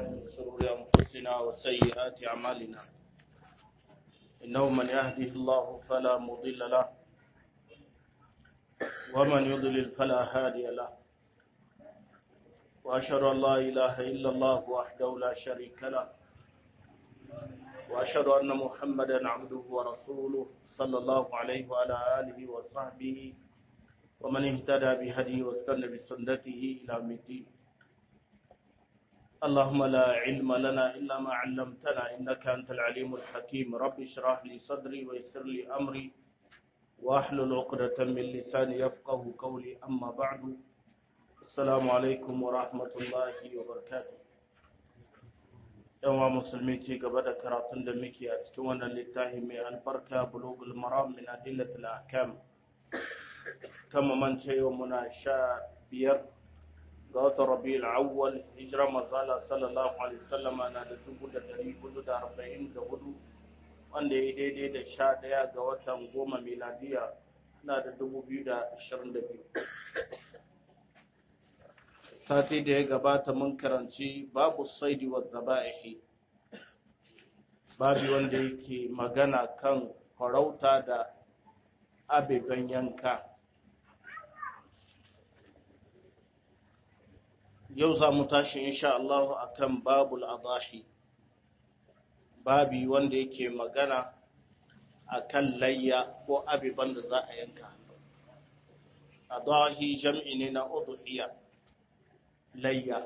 من شرور أنفسنا وسيئات أعمالنا إنه من يهده الله فلا مضل له ومن يضلل فلا هادي له وأشهد أن لا إله إلا الله وحده لا شريك له وأشهد أن محمدا عبده ورسوله صلى الله عليه وعلى آله وصحبه ومن اهتدى بهديه واستنى بسنته إلى يوم الدين اللهم لا علم لنا إلا ما علمتنا إنك أنت العليم الحكيم رب اشرح لي صدري ويسر لي أمري واحلل عقدة من لساني يفقه قولي أما بعد السلام عليكم ورحمة الله وبركاته yawa musulmi ci gaba da karatun da muke a cikin wannan littafi mai albarka bulugul maram min adillatil ahkam kama man ce yau muna sha biyar ga watan rabi'ul awwal hijira mazala sallallahu alaihi wasallam na da dubu da dari hudu da arba'in da hudu wanda ya daidai da sha ɗaya ga watan goma miladiya na da dubu biyu da ashirin da biyu sati da ya gabata mun karanci babu saidi wa zaba'ihi babu wanda yake magana kan farauta da abeben yanka yau za mu tashi insha Allah akan babul adahi babi wanda yake magana akan layya ko abeban da za a yanka adahi jam'i ne na udhiya layya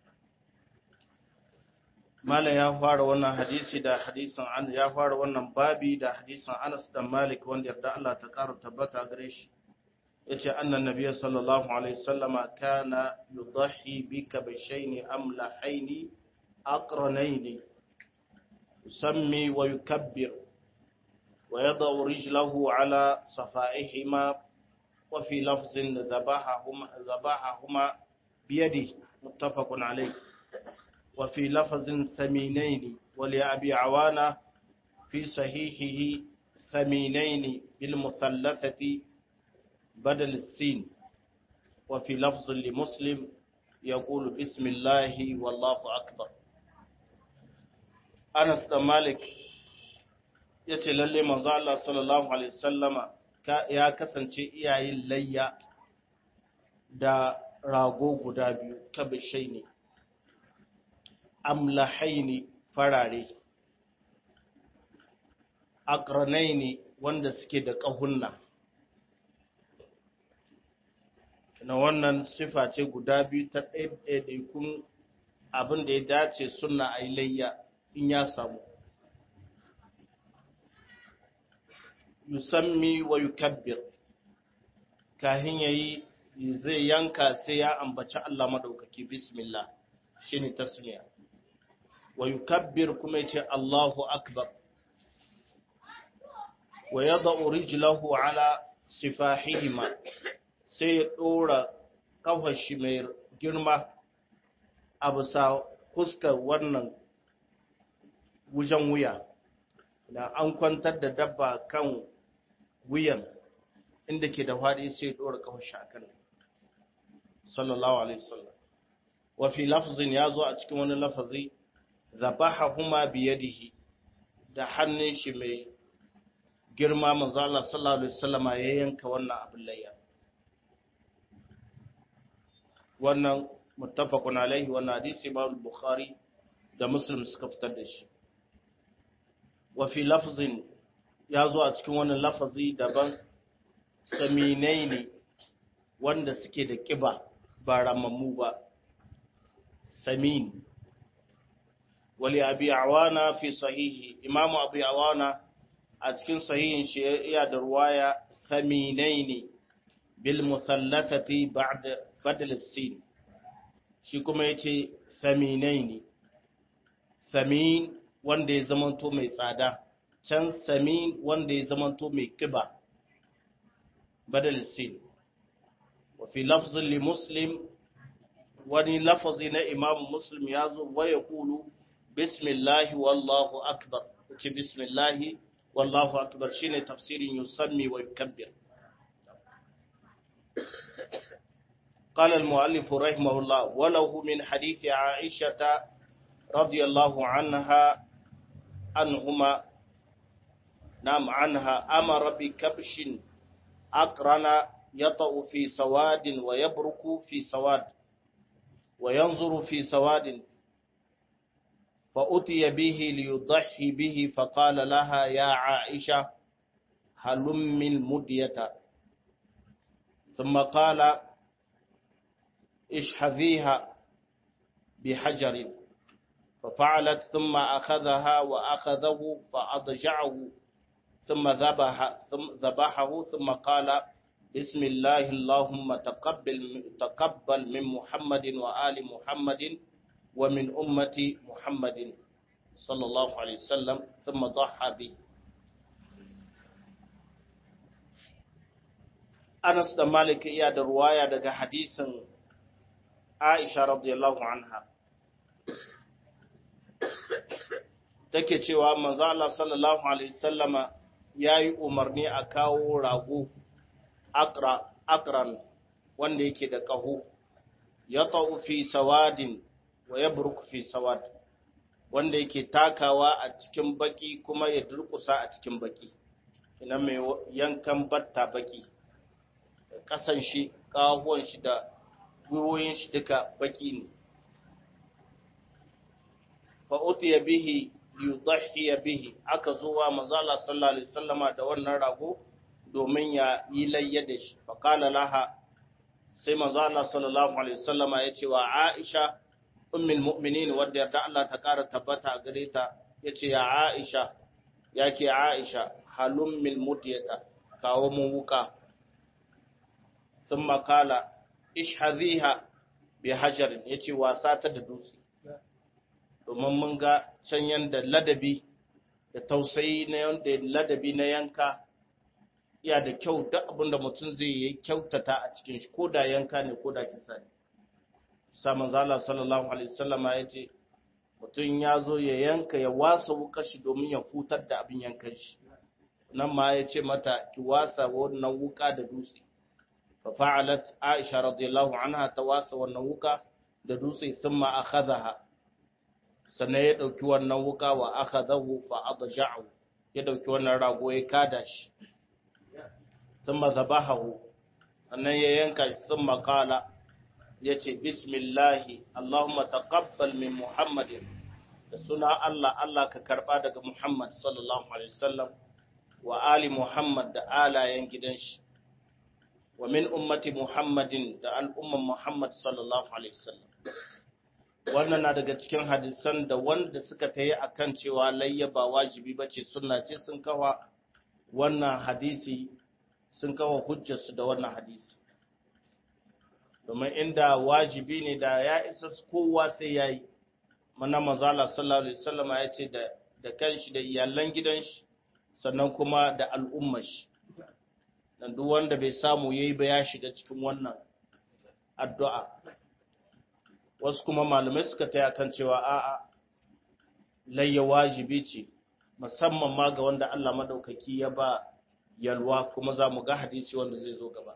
mala ya fara wannan hadisi da hadisin an ya fara wannan babi da hadisin Anas da Malik wanda yarda Allah ta ƙara tabbata gare shi yace annan nabiyyi sallallahu alaihi wasallama kana yudahi bi kabashaini amlahaini aqranaini yusammi wa yukabbir wa yadau rijlahu ala safaihima wa fi lafzin dhabahahuma dhabahahuma biyadihi muttafaqun alayh wa fi lafzin saminaini wa li abi awana fi sahihihi saminaini bil muthallathati بدل السين وفي لفظ لمسلم يقول بسم الله والله أكبر أنس بن مالك yace lalle manzo Allah sallallahu alaihi wasallama ya kasance iyayen layya da rago guda biyu kabishai ne amlahaini farare aqranaini wanda suke da kahunna na wannan sifa ce guda biyu ta ɗaiɗaikun abin da ya dace suna a layya in ya samu yusammi wa yukabbir kahin yayi zai yanka sai ya ambaci Allah madaukaki bismillah shine tasmiya wa yukabbir kuma yace Allahu akbar wa yada'u rijlahu ala sifahihima sai ya ɗora ƙafar shi mai girma a bisa fuskar wannan wujen wuya da an kwantar da dabba kan wuyan inda ke da faɗi sai ya ɗora ƙafar shi a kan sallallahu alaihi wasallam wa fi lafzin ya zo a cikin wani lafazi zabaha huma biyadihi da hannun shi mai girma manzo Allah sallallahu alaihi wasallama ya yanka wannan abin layya wannan muttafaqun alaihi wannan hadisi Imam Bukhari da Muslim suka fitar da shi wa fi lafzin ya zo a cikin wannan lafazi daban saminaini wanda suke da kiba ba ramammu ba samin wali abi awana fi sahihi imamu abi awana a cikin sahihin shi ya da ruwaya saminaini bil musallathati ba'da badal sin shi kuma yace saminaini samin wanda ya zamanto mai tsada can samin wanda ya zamanto mai kiba badal sin wa fi lafzin li muslim wani lafazi na imam muslim ya zo wa ya kulu bismillahi wallahu akbar ce bismillahi wallahu akbar shine tafsirin yusammi wa yukabbir قال المؤلف رحمه الله وله من حديث عائشة radiyallahu anha anhuma nam anha amara bi kabshin aqrana yata'u fi sawadin wa yabruku fi sawad wa yanzuru fi sawadin فأتي به ليضحي به فقال لها يا عائشة هلم المدية ثم قال اشحذيها بحجر ففعلت ثم أخذها وأخذه فأضجعه ثم ذبح ثم ذبحه ثم قال بسم الله اللهم تقبل تقبل من محمد وآل محمد ومن أمة محمد صلى الله عليه وسلم ثم ضحى به Anas da Malik iya da ruwaya daga hadisin Aisha radiyallahu anha take cewa manzo Allah sallallahu alaihi wasallama yayi umarni a kawo rago akra akran wanda yake da kaho ya fi sawadin wa ya burku fi sawad wanda yake takawa a cikin baki kuma ya durkusa a cikin baki ina mai yankan batta baki kasan shi kahuwan shi da gwiwoyin shi duka baki ne fa utiya bihi yudhiya bihi aka zo wa manzo Allah sallallahu alaihi wasallama da wannan rago domin ya yi layya da shi fa qala laha sai manzo Allah sallallahu alaihi wasallama ya ce wa Aisha ummul mu'minin wadda yarda Allah ta ƙara tabbata a gare ta yace ya Aisha yake Aisha halum mil mudiyata kawo mun wuka thumma qala ishhadhiha bi hajarin yace wasa ta da dutse domin mun ga can yanda ladabi da tausayi na yanda ladabi na yanka iya da kyau duk abinda mutum zai yi kyautata a cikin shi ko da yanka ne ko da kisa ne samun zala sallallahu alaihi wasallama ya ce mutum ya zo ya yanka ya wasa wuka shi domin ya futar da abin yankan shi nan ma ya ce mata ki wasa wannan wuka da dutse fa fa'alat aisha radiyallahu anha ta wasa wannan wuka da dutse thumma akhadhaha sannan ya dauki wannan wuka wa akhadahu fa adja'u ya dauki wannan rago ya kada shi thumma zabahahu sannan ya yanka thumma qala ya ce bismillahi Allahumma taqabbal min Muhammadin da suna Allah Allah ka karba daga Muhammad sallallahu alaihi wasallam wa ali Muhammad da alayen gidan shi wa min ummati Muhammadin da al'umman Muhammad sallallahu alaihi wasallam wannan na daga cikin hadisan da wanda suka tayi akan cewa layya ba wajibi bace sunna ce sun kawa wannan hadisi sun kawa hujjarsu da wannan hadisi domin inda wajibi ne da ya isa kowa sai ya yi mana mazala sallallahu alaihi wasallam ya ce da kanshi da iyalan gidan shi sannan kuma da al'ummar shi dan duk wanda bai samu yayi ba ya shiga cikin wannan addu'a wasu kuma malamai suka taya kan cewa a'a layya wajibi ce musamman ma ga wanda Allah madaukaki ya ba yalwa kuma za mu ga hadisi wanda zai zo gaba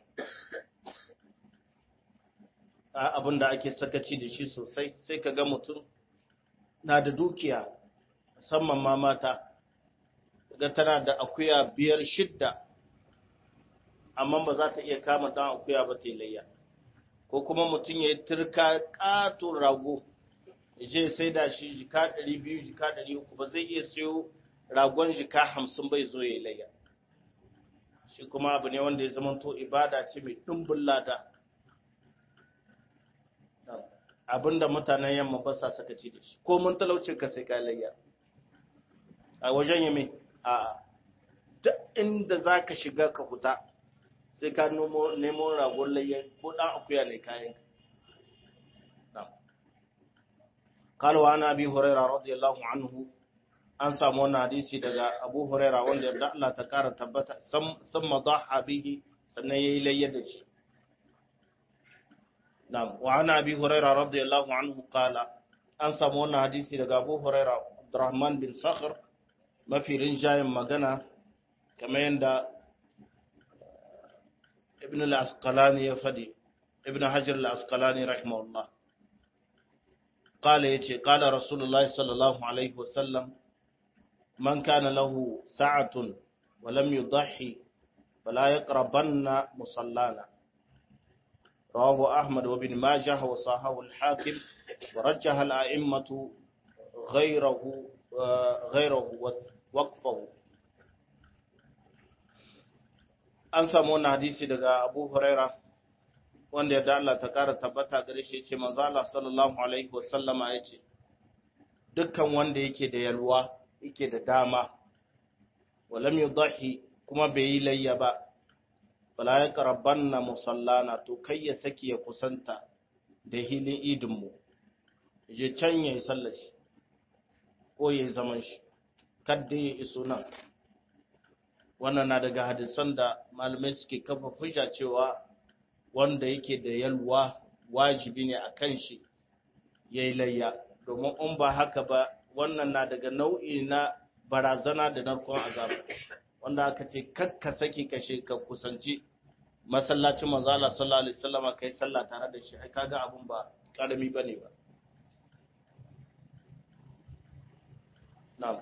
abin da ake sakaci da shi sosai sai ka ga mutum na da dukiya musamman ma mata ga tana da akuya biyar shidda amma ba za ta iya kama dan akuya ba ta layya ko kuma mutum ya yi turka katon rago je sai da shi jika 200 jika 300 ba zai iya sayo ragon jika 50 bai zo ya layya shi kuma abu ne wanda ya zama to ibada ce mai ɗumbin lada abinda mutanen yamma ba sa saka ci da shi ko mun talaucin ka sai ka layya a wajen yame a duk inda za ka shiga ka huta sai ka nemo ragon layya ko ɗan akuya ne kayan قال وعن ابي هريره رضي الله عنه an samu wannan hadisi daga Abu Huraira wanda da Allah ta kara tabbata thumma dhaha bihi sannan yayi layya da shi Na'am wa ana Abi Huraira radiyallahu anhu qala an samu wannan hadisi daga Abu Huraira Abdurrahman bin Sakhr mafi rinjayen magana kamar yadda Ibn al-Asqalani ya fadi Ibn Hajar al-Asqalani rahimahullah qala yace qala rasulullahi sallallahu alaihi wasallam man kana lahu sa'atun wa lam yudhi fala yaqrabanna musallana رواه أحمد وابن ماجه وصححه الحاكم ورجح الأئمة غيره غيره وقفه an samu wannan hadisi daga Abu Huraira wanda ya Allah ta ƙara tabbata gare shi ce manzo Allah sallallahu alaihi wasallama yace dukkan wanda yake da yalwa yake da dama walam yudahi kuma bai yi layya ba fala ya karabanna musallana to kai ya saki ya kusanta da hilin idinmu je can ya yi sallashi ko ya yi zaman shi kadda ya iso nan wannan na daga hadisan da malamai suke kafa fusha cewa wanda yake da yalwa wajibi ne a kan shi ya yi layya domin in ba haka ba wannan na daga nau'i na barazana da narkon azaba wanda aka ce kakka saki kashe ka kusanci masallacin manzo Allah sallallahu alaihi wasallam kai sallah tare da shi ai kaga abun ba karami bane ba na'am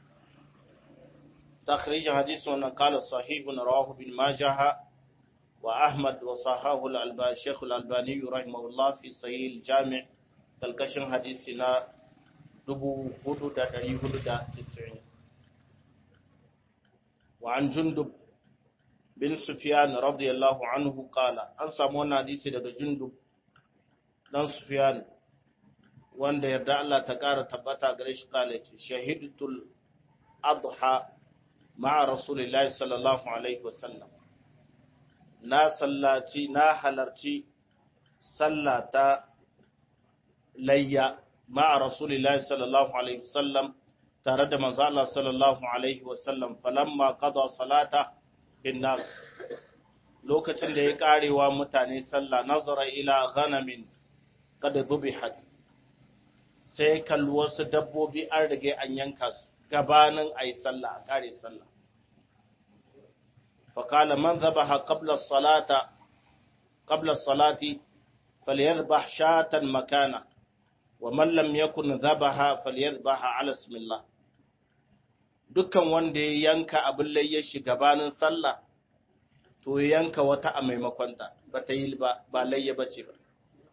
تخريج حديث قال صحيح رواه ابن ماجه وأحمد وصححه الألباني الشيخ الألباني رحمه الله في صحيح الجامع تلكشن حديثنا دبو هدو دا دري هدو دا تسعين وعن جندب بن سفيان رضي الله عنه قال أن سامونا حديثي دا جندب بن سفيان wanda yarda Allah ta ƙara tabbata gare shi kala ce shahidatul adha ma'a rasulillahi sallallahu alaihi wasallam na sallaci na halarci sallata layya ma'a rasulillahi sallallahu alaihi wasallam tare da manzo Allah sallallahu alaihi wasallam falamma qada salata bin nas lokacin da ya karewa mutane sallah nazara ila ghanamin kada dhubihat sai kalli wasu dabbobi an rage an yanka su gabanin a yi sallah a kare sallah faƙala man zabaha qabla salata qabla salati falyadhbah shatan makana wa man lam yakun zabaha falyadhbah ala bismillah dukkan wanda ya yanka abin layya shi gabanin sallah to ya yanka wata a maimakonta ba ta yi ba ba layya bace ba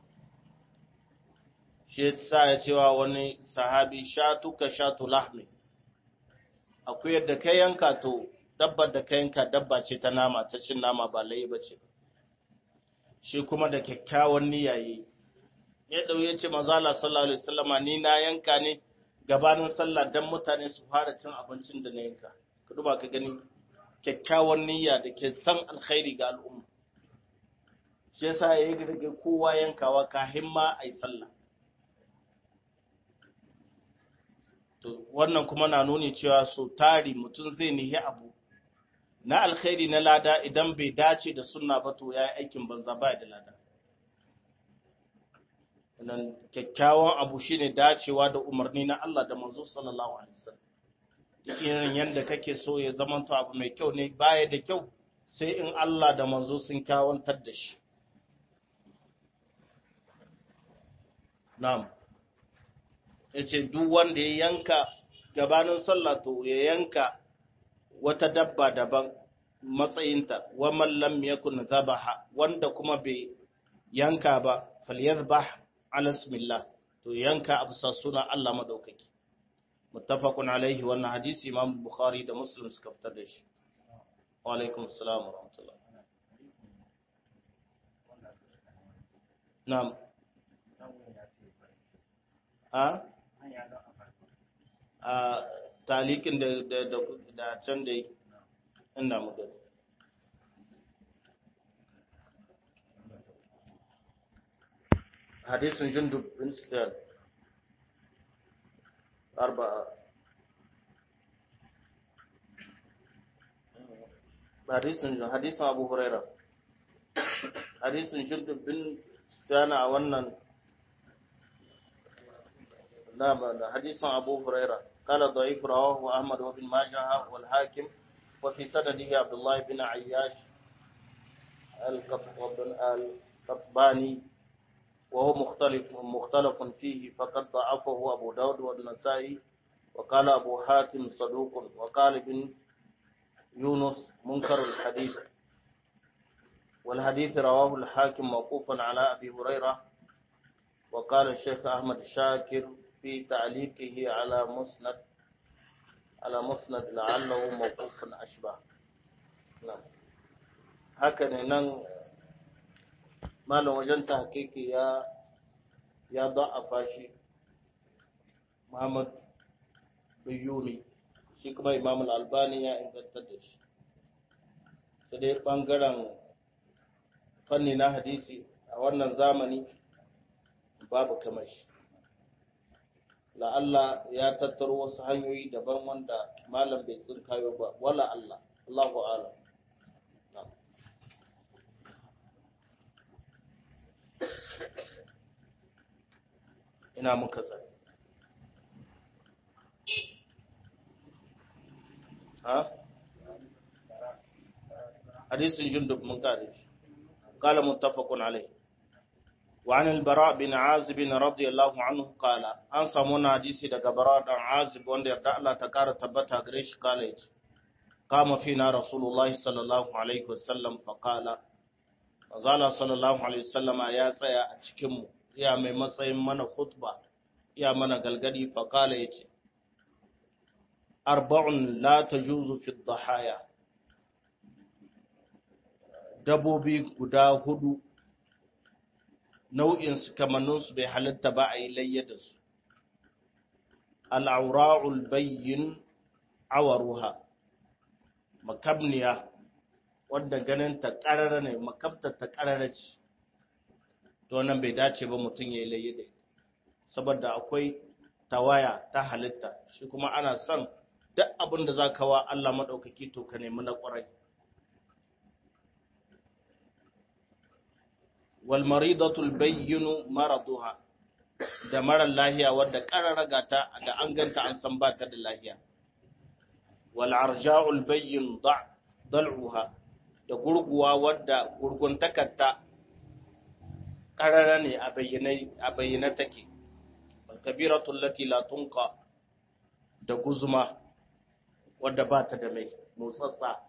shi sa ya cewa wani sahabi shatu ka shatu lahmi akwai yadda ka yanka to dabbar da ka yanka dabba ce ta nama ta cin nama ba layi ba ce shi kuma da kyakkyawan niyaye ya ɗau ya ce mazala sallallahu alaihi wasallama ni na yanka ne gabanin sallah dan mutane su fara cin abincin da na yanka ka duba ka gani kyakkyawan niyya da ke san alkhairi ga al'umma shi yasa ya yi daga kowa yankawa kafin ma a yi sallah to wannan kuma na nuni cewa so tari mutum zai nihi abu na alkhairi na lada idan bai dace da sunna ba to ya yi aikin banza ba da lada nan kyakkyawan abu shine dacewa da umarni na Allah da manzo sallallahu alaihi wasallam irin yanda kake so ya zamanto abu mai kyau ne baya da kyau sai in Allah da manzo sun kyawantar da shi na'am ya ce duk wanda ya yanka gabanin sallah to ya yanka wata dabba daban matsayinta wa mallam yakun zabaha wanda kuma bai yanka ba falyazbah ala bismillah to yanka a bisa sunan Allah madaukaki muttafaqun alaihi wannan hadisi imam bukhari da muslim suka fitar da shi wa alaikum assalam wa rahmatullah na'am a a talikin da da da can da inda muka hadisin jundub bin sufyan arba'a hadisin hadisin abu huraira hadisin jundub bin sufyan a wannan نعم حديث أبو هريرة قال ضعيف رواه أحمد وابن ماجه والحاكم وفي سنده عبد الله بن عياش القطباني وهو مختلف مختلف فيه فقد ضعفه أبو داود والنسائي وقال أبو حاتم صدوق وقال ابن يونس منكر الحديث والحديث رواه الحاكم موقوفا على أبي هريرة وقال الشيخ أحمد شاكر في تعليقه على مسند على مسند لعله موقوف أشبه نعم هكذا نن malam wajen tahqiqi ya ya da'afa shi Muhammad Biyuni shi kuma Imam Al-Albani ya inganta da shi sai dai bangaren fanni na hadisi a wannan zamani babu kamar shi la'alla ya tattaro wasu hanyoyi daban wanda malam bai tsinkayo ba wala Allah Allahu a'lam ina muka tsari ha hadisin jundub mun kare shi قال متفق عليه وعن البراء بن عازب رضي الله عنه قال an samu na hadisi daga bara dan azib wanda yarda Allah ta kara tabbata gare shi kala yace kama fina rasulullahi sallallahu alaihi wasallam fa qala azala sallallahu alaihi wasallama ya tsaya a cikin mu iya mai matsayin mana khutba iya mana galgadi faƙala ya ce arba'un la ta juzu fi dhahaya dabobi guda hudu nau'insu kamanninsu bai halitta ba a yi layya da su al'aura'ul bayyin awaruha makabniya wadda ganin ta ƙarara ne makabtar ta ƙarara ce to nan bai dace ba mutum ya yi layya da ita saboda akwai tawaya ta halitta shi kuma ana son duk abin da za ka wa Allah maɗaukaki to ka nemi na ƙwarai wal maridatul bayyinu maraduha da marar lahiya wadda ƙararraga ta da an ganta an san ba ta da lahiya wal arja'ul bayyin dal'uha da gurguwa wadda gurguntakarta ƙarara ne a bayyana take kabiratul lati la tunqa da guzuma wadda ba ta da mai motsatsa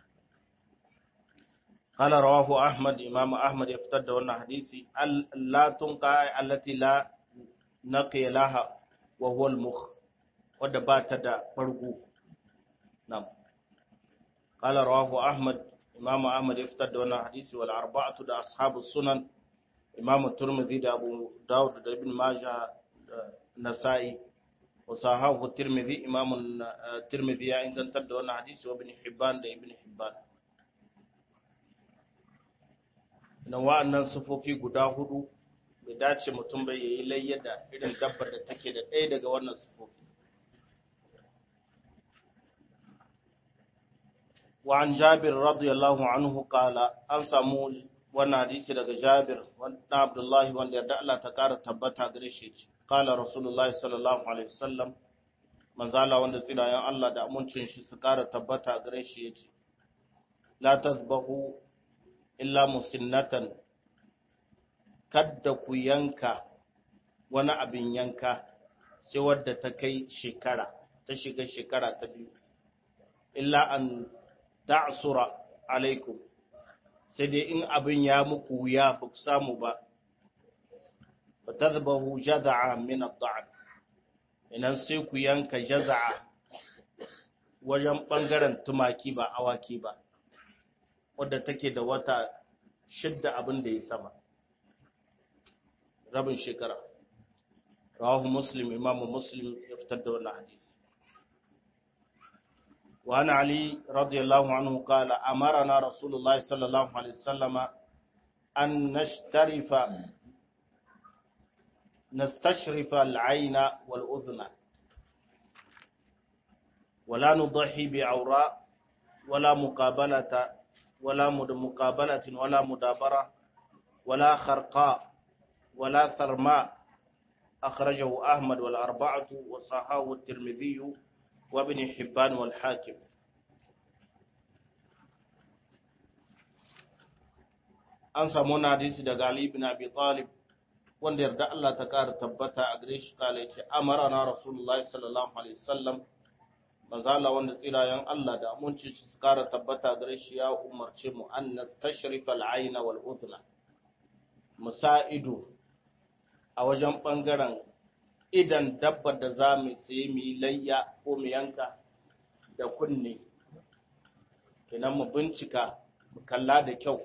qala rawahu ahmad imam ahmad ya fitar da wannan hadisi la tunqa allati la naqiya laha wa huwa al-mukh wadda ba ta da fargo nam qala rawahu ahmad imam ahmad ya fitar da wannan hadisi wal arba'atu da ashabus sunan imam turmidhi da abu daud da ibn majah nasa'i wa sahahu tirmidhi imam tirmidhi ya ingantar da wannan hadisi wa ibn hibban da ibn hibban na wa'annan sufofi guda hudu bai dace mutum bai yi layya da irin dabbar da take da ɗaya daga wannan sufofi wa an jabir radiyallahu anhu qala an samu wannan hadisi daga Jabir wanda Abdullahi wanda yarda Allah ta kara tabbata gare shi ce kala Rasulullahi sallallahu alaihi wasallam manzala wanda tsirayen Allah da amincin shi su kara tabbata gare shi yace la tazbahu illa musinnatan kadda ku yanka wani abin yanka sai wadda ta kai shekara ta shiga shekara ta biyu illa an ta'sura alaikum sai dai in abin ya muku wuya ba ku samu ba fa tadhbahu jaz'a min ad-da'n idan sai ku yanka jaz'a wajen bangaren tumaki ba awaki ba wadda take da wata shidda abin da ya sama rabin shekara rawahu muslim imamu muslim ya fitar da wannan hadisi وعن علي رضي الله عنه قال أمرنا رسول الله صلى الله عليه وسلم أن نشترف نستشرف العين والأذن ولا نضحي بعوراء ولا مقابلة ولا مقابلة ولا مدابرة ولا خرقاء ولا ثرماء أخرجه أحمد والأربعة وصححه الترمذي وابن حبان والحاكم an samu wani hadisi daga Ali ibn Abi Talib wanda yarda Allah ta ƙara tabbata a gare shi kala yace amara na rasulullahi sallallahu alaihi wasallam manzo Allah wanda tsirayen Allah da aminci su ƙara tabbata gare shi ya umarce mu an nastashrifa al-ayna wal udhna musa'idu a wajen bangaren idan dabbar da za mu sayi mu yi layya ko mu yanka da kunne kenan mu bincika mu kalla da kyau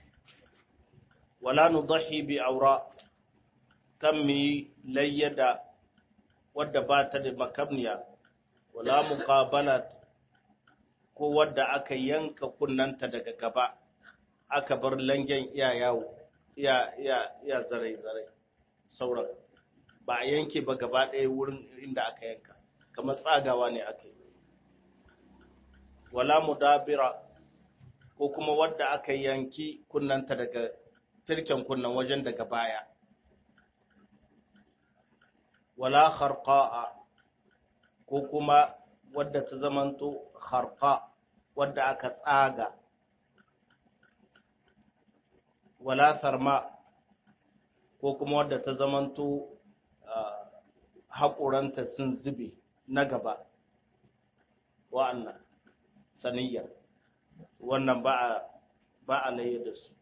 wala nudahi bi aura kan mu yi layya da wadda ba ta da makamniya wala muqabalat ko wadda aka yanka kunnanta daga gaba aka bar langen iya yawo iya iya iya zarai zarai sauran ba a yanke ba gaba ɗaya wurin inda aka yanka kamar tsagawa ne aka yi wala mudabira ko kuma wadda aka yanki kunnanta daga turken kunnan wajen daga baya wala kharqa'a ko kuma wadda ta zamanto kharqa wadda aka tsaga wala sarma ko kuma wadda ta zamanto haƙuranta sun zube na gaba wa'annan saniyya wannan ba a ba a laye da su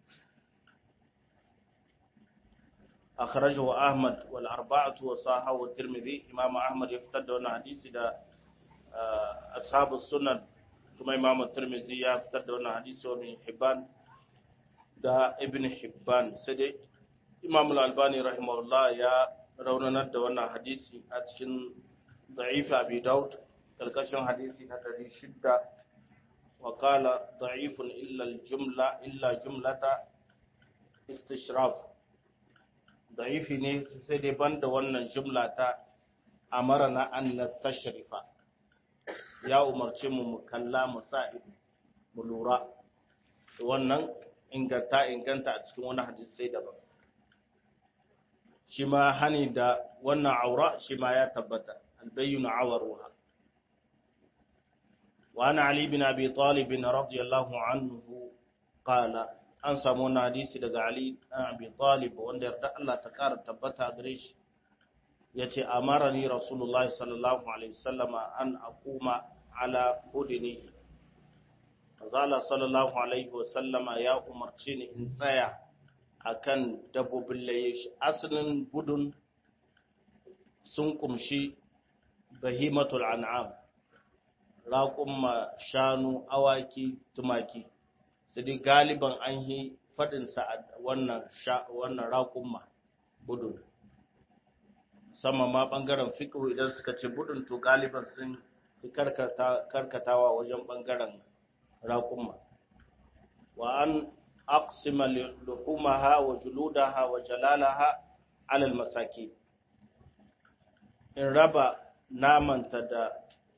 akhrajahu ahmad wal arba'atu wa sahahu at-tirmidhi imam ahmad ya fitar da wannan hadisi da ashabu sunan kuma imam at-tirmidhi ya fitar da wannan hadisi wa ibn hibban da ibn hibban sai dai imam al-albani rahimahullah ya raunanar da wannan hadisi a cikin da'if abi daud karkashin hadisi na 600 wa qala da'ifun illa al-jumla illa jumlata istishraf da'ifi ne sai dai banda wannan jumla ta amarana an nastashrifa ya umarce mu mu kalla mu sa mu lura wannan inganta inganta a cikin wani hadisi daban shi ma hani da wannan aura shi ma ya tabbata albayyana awaruha wa ana ali bin abi talib radiyallahu anhu qala an samu wani hadisi daga ali bin abi talib wanda yarda Allah ta kara tabbata gare shi yace amarani rasulullahi sallallahu alaihi wasallama an aquma ala udni Azala sallallahu alaihi wasallama ya umarce ni in tsaya akan dabbobin laye shi asalin gudun sun kumshi bahimatul an'am raƙumma shanu awaki tumaki su dai galiban an yi faɗinsa a wannan wannan raƙumma budun sama ma ɓangaren fiƙo idan suka ce budun to galiban sun fi karkatawa wajen ɓangaren raƙumma wa an أقسم لحومها وجلودها وجلالها على المساكين in raba namanta da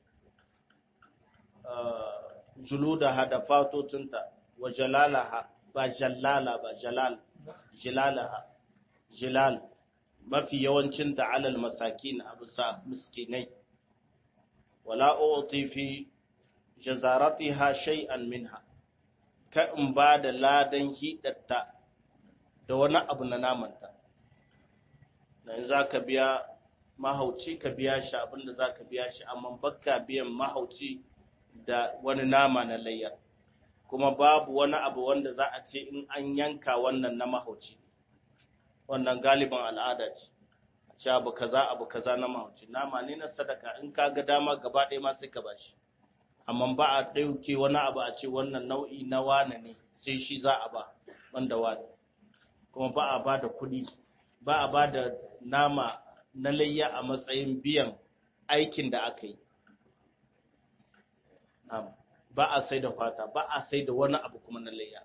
juludaha da fatotinta wa jalalaha ba jallala ba jalal jilalaha jilal mafi yawancinta alal masakin a bisa miskinai wala uti fi jazaratiha shay'an minha ka in ba da ladan hidatta da wani abu na namanta dan za ka biya mahauci ka biya shi abinda za ka biya shi amma bakka biyan mahauci da wani nama na layya kuma babu wani abu wanda za a ce in an yanka wannan na mahauci wannan galiban al'ada ce a ce abu kaza abu kaza na mahauci nama ne na sadaka in ka ga dama gaba ɗaya ma sai ka bashi amma ba a ɗauke wani abu a ce wannan nau'i na wane ne sai shi za a ba wanda wane kuma ba a ba da kuɗi ba a ba da nama na layya a matsayin biyan aikin da aka yi ba a sai da fata ba a sai da wani abu kuma na layya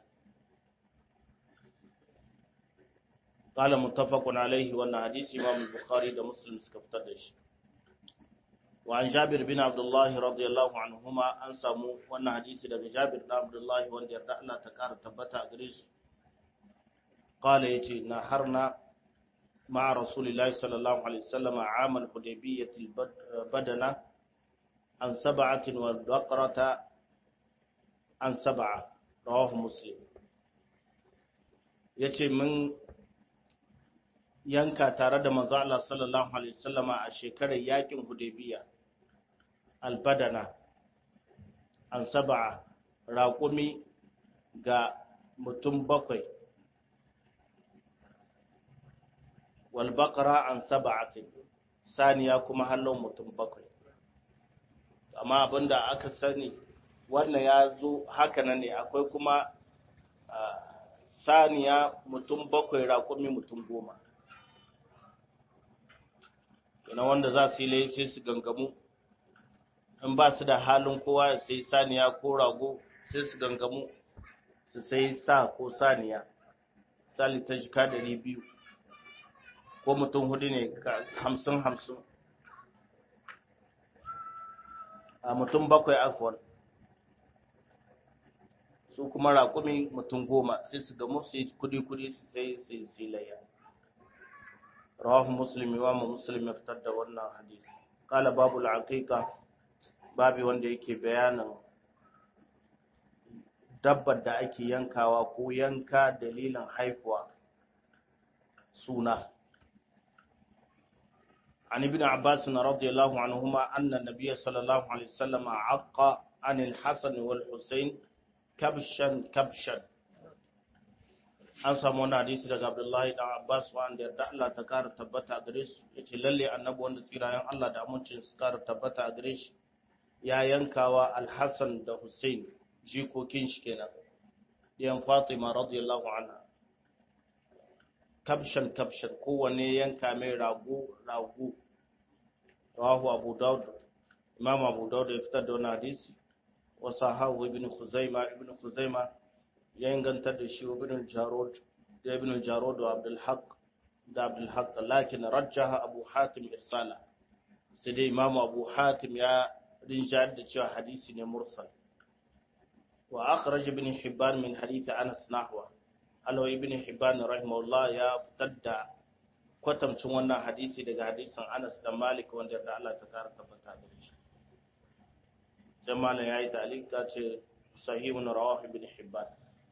قال متفق عليه wannan hadisi Imam Bukhari da Muslim suka fitar da shi وعن جابر بن عبد الله رضي الله عنهما an samu wannan hadisi daga Jabir bin Abdullah wanda yarda Allah ta kara tabbata a gare shi قال yace na harna مع رسول الله صلى الله عليه وسلم عام الحديبية البدنة عن سبعة والبقرة عن سبعة رواه مسلم yace mun yanka tare da manzo Allah sallallahu alaihi wasallama a shekarar yakin Hudaybiya albadana an sab'a raqumi ga mutum bakwai wal baqara an sab'atin saniya kuma hallon mutum bakwai amma abinda aka sani wannan ya zo haka nan ne akwai kuma saniya mutum bakwai raƙumi mutum goma ina wanda za su yi lai sai su gangamu in ba su da halin kowa ya sai saniya ko rago sai su gangamu su sai sa ko saniya sali ta jika ɗari biyu ko mutum hudu ne hamsin hamsin a mutum bakwai afuwar su kuma raƙumi mutum goma sai su gamu su yi kudi-kudi su sai su yi layya rawahu musulmi wa mu musulmi ya fitar da wannan hadisi kala babu al'aqiqa babu wanda yake bayanin dabbar da ake yankawa ko yanka dalilin haifuwa suna عن ابن عباس رضي الله عنهما أن النبي صلى الله عليه وسلم عق عن الحسن والحسين كبشا كبشا an samu wani hadisi daga Abdullahi dan Abbas wanda yarda Allah ta kara tabbata a gare su yace lalle annabi wanda tsirayen Allah da amincin su kara tabbata a gare shi ya yankawa Al-Hasan da Hussein jikokin shi kenan diyan Fatima radiyallahu anha kabshan kabshan kowanne yanka mai rago rago rawahu Abu Dawud Imam Abu Dawud ya fitar da wani hadisi wa sahahu Ibn Khuzaima Ibn Khuzaima ya ingantar da shi Ibn Jarod da Ibn Jarod wa Abdul Haq da Abdul Haq lakin rajjaha Abu Hatim irsala sai dai Imam Abu Hatim ya rinjayar da cewa hadisi ne mursal wa akhraj Ibn Hibban min hadith Anas nahwa alawa ibn hibban rahimahullah ya fitar da kwatamcin wannan hadisi daga hadisin Anas da Malik wanda da Allah ta kara tabbata da shi jama'a yayi talika ce sahihun rawah ibn hibban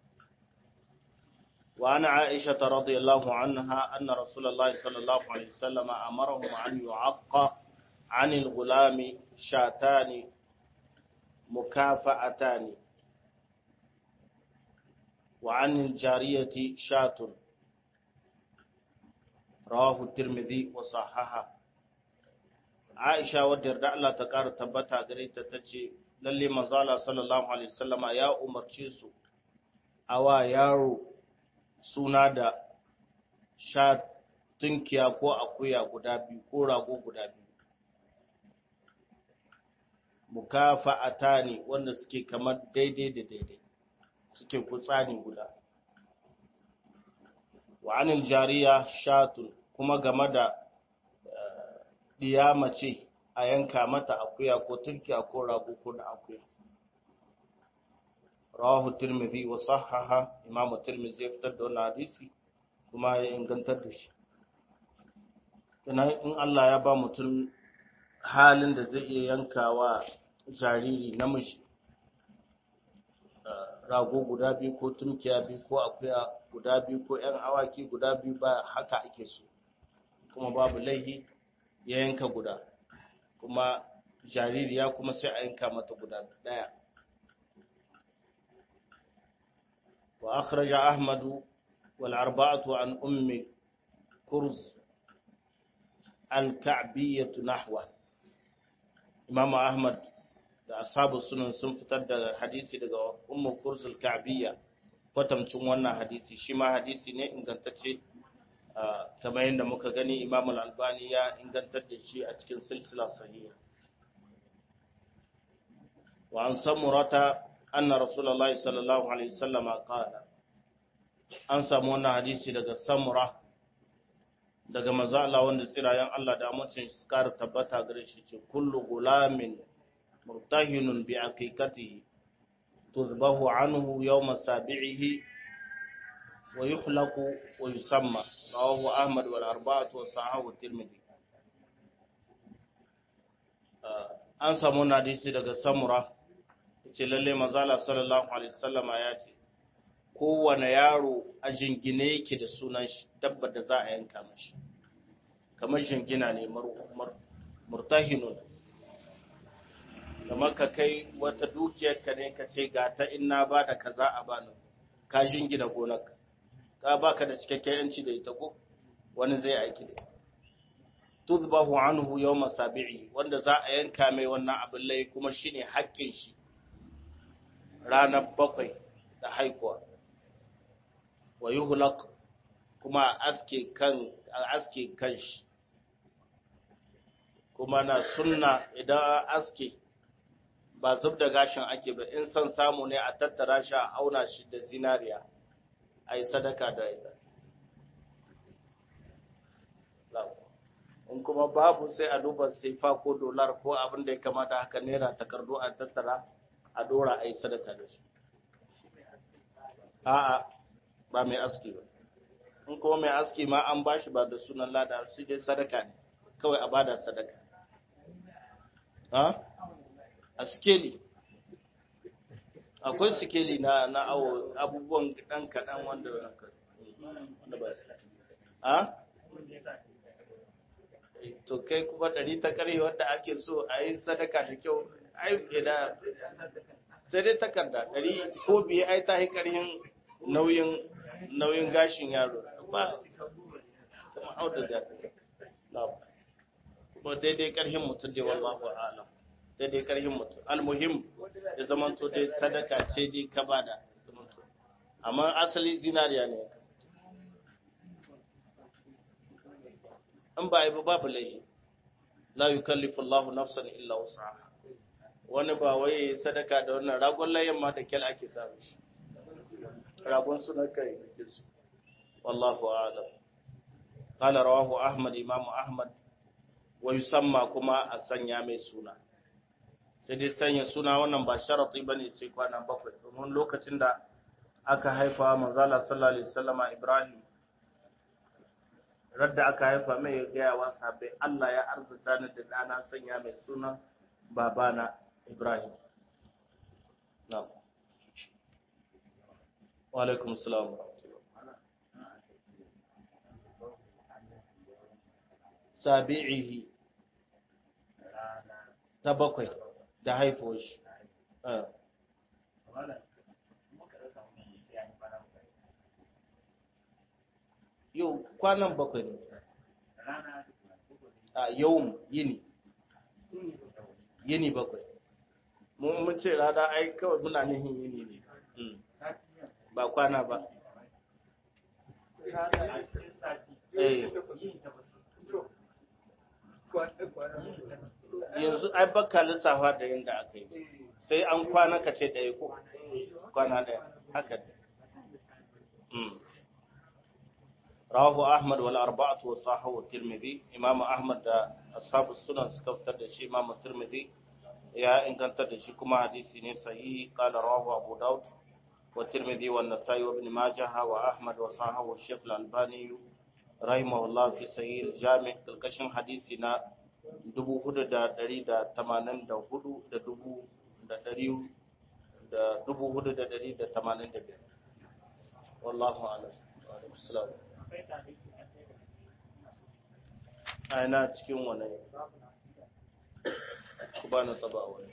wa ana aisha radhiyallahu anha anna rasulullahi sallallahu alaihi wasallam amarahum an yu'aqqa عن الغلام شاتان مكافأتان وعن الجارية شاة رواه الترمذي وصححه عائشة ودر da Allah ta ƙara tabbata gare ta tace lalle manzala sallallahu alaihi wasallama ya umarce su awa yaro suna da sha tunkiya ko akuya guda biyu ko rago guda biyu mukafa'atani wanda suke kamar daidai da daidai suke kutsani guda wa anil jariya shatun kuma game da diya mace a yanka mata akuya ko tunkiya ko rago ko da akuya rawahu tirmidhi wa sahaha imamu tirmidhi ya fitar da wannan hadisi kuma ya ingantar da shi ina in Allah ya ba mutum halin da zai iya yankawa jariri namiji rago guda biyu ko tunkiya biyu ko akuya guda biyu ko ‘yan awaki guda biyu ba haka ake so kuma babu laihi ya yanka guda kuma jaririya kuma sai a yanka mata guda daya wa akhraja ahmadu wal arba'atu an ummi kurz al-ka'biyyah nahwa imam ahmad da ashabu sunan sun fitar da hadisi daga ummu kursul ka'biyya kwatamcin wannan hadisi shi ma hadisi ne ingantacce kamar yadda muka gani imam al-albani ya ingantar da shi a cikin silsila sahiha wa an samurata anna rasulullahi sallallahu alaihi wasallam qala an samu wannan hadisi daga samura daga manzo Allah wanda tsirayen Allah da amincin shi kara tabbata gare shi ce kullu gulamin مرتهن بعقيقته تذبه عنه يوم سابعه ويخلق ويسمى رواه أحمد والأربعة وصححه الترمذي an samu hadisi daga samura ce lalle mazala sallallahu alaihi wasallama ya ce kowane yaro a jingine yake da sunan shi dabba da za a yanka mashi kamar jingina ne murtahinun kamar ka kai wata dukiyar ka ne ka ce ga ta ina ba da kaza a bani ka jingina gonar ka baka da cikakken yanci da ita ko wani zai aiki da tuzbahu anhu yawma sabi'i wanda za a yanka mai wannan abin lai kuma shine haƙƙin shi ranar bakwai da haifuwa wa yuhlaq kuma aske kan aske kan shi kuma na sunna idan aske ba zub da gashin ake ba in san samu ne a tattara shi a auna shi da zinariya a yi sadaka da ita in kuma babu sai a duba sefa ko dolar ko abin da ya kamata haka naira takardu a tattara a dora a yi sadaka da shi a'a ba mai aski ba in kuma mai aski ma an bashi ba da sunan lada sai dai sadaka ne kawai a bada sadaka ha a skeli akwai sikeli na na awo abubuwan dan kadan wanda wanda ba su ha to kai kuma ɗari ta ƙarfe wanda ake so a yi sadaka da kyau ai da sai dai takarda ɗari ko biye ai ta yi ƙarhin nauyin nauyin gashin yaro ba kuma auduga kuma daidai ƙarhin mutum dai wallahu a'lam daidai ƙarhin mutum almuhim da zamanto dai sadaka ce dai ka bada amma asali zinariya ne in ba yi ba babu laifi la yukallifu Allah nafsan illa wus'aha wani ba wai sadaka da wannan ragon layan ma da kyal ake samu shi ragon suna kai da su wallahu a'lam qala rawahu ahmad imam ahmad wa yusamma kuma a sanya mai suna sai dai sanya suna wannan ba sharati bane sai kwana bakwai domin lokacin da aka haifa manzala sallallahu alaihi wasallama ibrahim radda aka haifa mai ya gaya wa sahabbai Allah ya arzuta ni da ɗana sanya mai sunan babana Ibrahim. Na'am. Wa alaikum salam. Sabi'ihi ta bakwai da haifo shi. yau kwanan bakwai ne a yau yini yini bakwai mun ce rana ai kawai muna nihin yini ne ba kwana ba yanzu ai baka lissafa da yadda aka yi sai an kwana ka ce ɗaya ko kwana ɗaya haka ne رواه أحمد والأربعة وصححه الترمذي إمام أحمد أصحاب السنن سكفتر دشي إمام الترمذي يا إن كانت دشي كما حديثي صحيح قال رواه أبو داود والترمذي والنسائي وابن ماجه وأحمد وصححه الشيخ الألباني رحمه الله في صحيح الجامع كالكشن حديثنا dubu hudu da dari da tamanin da hudu da dubu da dari da dubu hudu da dari da tamanin da biyar wallahu alam wa alaikum salam aina cikin wani ku ba na taba wani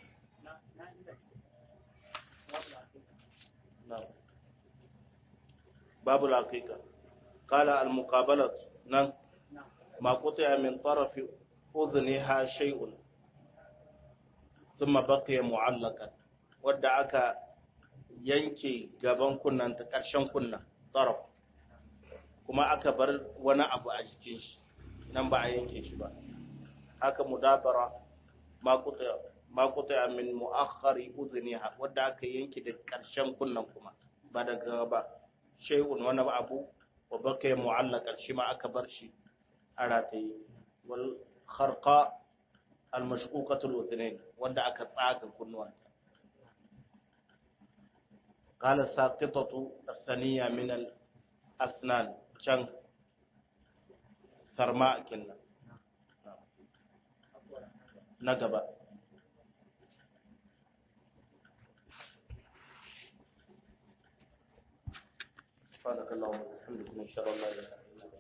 babu laƙiƙa ƙala al-muqabalat nan ma qutiya min tarafi udhniha shay'un thumma baqiya mu'allaqan wadda aka yanke gaban kunnan ta ƙarshen kunnan taraf kuma aka bar wani abu a jikin shi nan ba a yanke shi ba haka mudabara ma kuta min mu'akhari uzuniha wadda aka yanke da ƙarshen kunnan kuma ba daga ba shay'un wani abu wa baka mu'allaka shi ma aka bar shi a rataye wal kharqa al mashquqatul uzunain wanda aka tsaga kunnuwan قال الساقطة الثانية من الأسنان can sarma kenan na gaba subhanakallahumma wa bihamdika nashhadu an la ilaha illa anta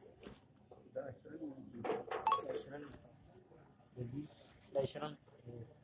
da ashirin